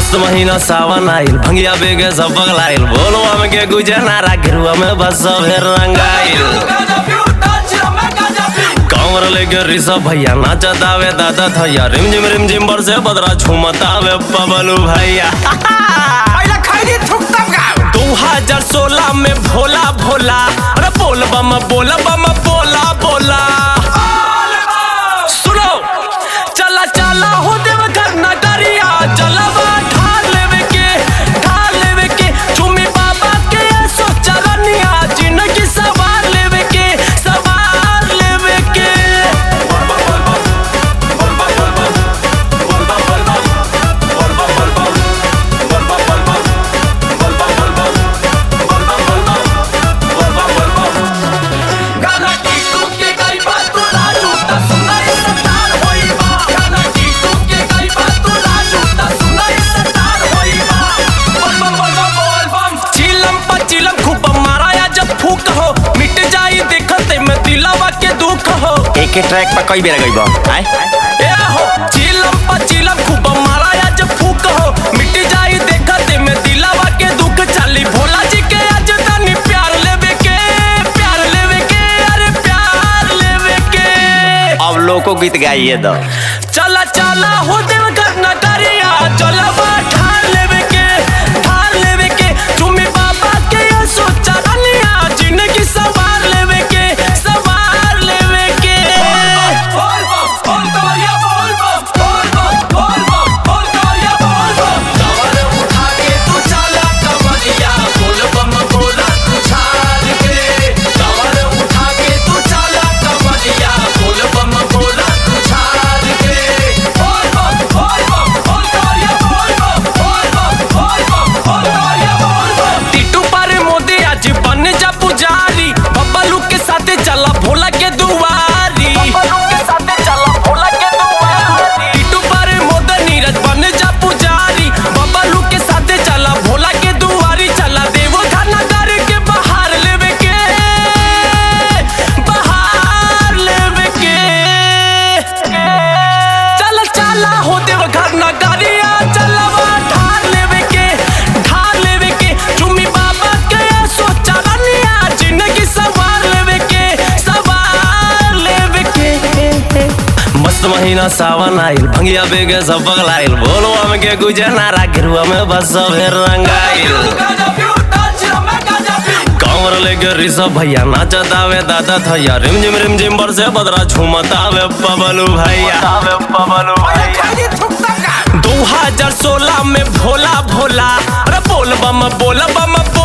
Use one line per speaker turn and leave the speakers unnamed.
मस्त महीना सावन आइल भंगिया बेगे सब बगलाइल बोलवा में के गुजे नारा गिरुआ में बस सब रंगाइल कमर लेके ऋषभ भैया नाचत आवे दादा थैया रिम झिम रिम झिम बरसे बदरा झूमत आवे पबलू भैया दू हजार सोलह में भोला भोला अरे बोल बम बोल बम बोला बोला सुनो चला चला हो देव घर नगरिया चलबा ढाल लेवे के ढाल लेवे के चुमी बाबा के सो चरनिया जिंदगी सवार लेवे के सवार लेवे के
गाना टीटू के गरीबा तू लाजू ता सुनाई सतार होई बा गाना टीटू के गरीबा तू लाजू ता सुनाई सतार होई बा बोल बम बोल बम बोल बम
चिलम पर चिलम खूब माराया जब फूक हो मिट जाई देखते में दिलावा के दुख हो
एक ही ट्रैक पर कई बेर गई आए
ए हो चिलम पर चिलम खूब माराया जब फूक हो मिट जाई देखते में दिलावा के दुख चली भोला जी के आज तनी प्यार लेवे के प्यार लेवे के अरे प्यार लेवे के
अब लोग को गीत गाइए दो
चला चला हो देव घर नगरिया चला ठार लेवे के ठार लेवे के तुम्ही बाबा के सो चरनिया जिंदगी सवार लेवे के सवार लेवे के
बोल बम बोल कवरिया बोल बम बोल बम बोल बम बोल कवरिया बोल बम कवर उठा के तू चला कवरिया बोल बम बोला तू छाड़ के कवर उठा के तू चला कवरिया बोल बम बोला तू छाड़ के बोल बम बोल बम बोल कवरिया बोल बम बोल बम बोल बम बोल कवरिया बोल बम
टिटू पर मोदी आज बन जा पुजारी बब्बलू के साथे चला भोला के दुआरी टिटू पर मोदी नीरज बन जा पुजारी बब्बलू के साथे चला भोला के दुआरी चला देवो धनगर के बहार लेवे के बहार लेवे के चल चला हो देव घर नगरिया चलवा ढार लेवे के ढार लेवे के चुमी बाबा के सो चरनिया जिंदगी सवार लेवे के सवार लेवे के मस्त महीना सावन आइल भंगिया बेगे सब बगलाइल बोलवा में के गुजे नारा गिरुआ में बस सब रंगाइल
गाजा पीऊ डांस में गाजा पीऊ
कमर लेके ऋषभ भैया नाचत आवे दादा थैया रिम झिम रिम झिम बरसे बदरा झूमत आवे पबलू भैया आवे पबलू भैया दू हजार सोलह में भोला भोला अरे बोल बम बोल बम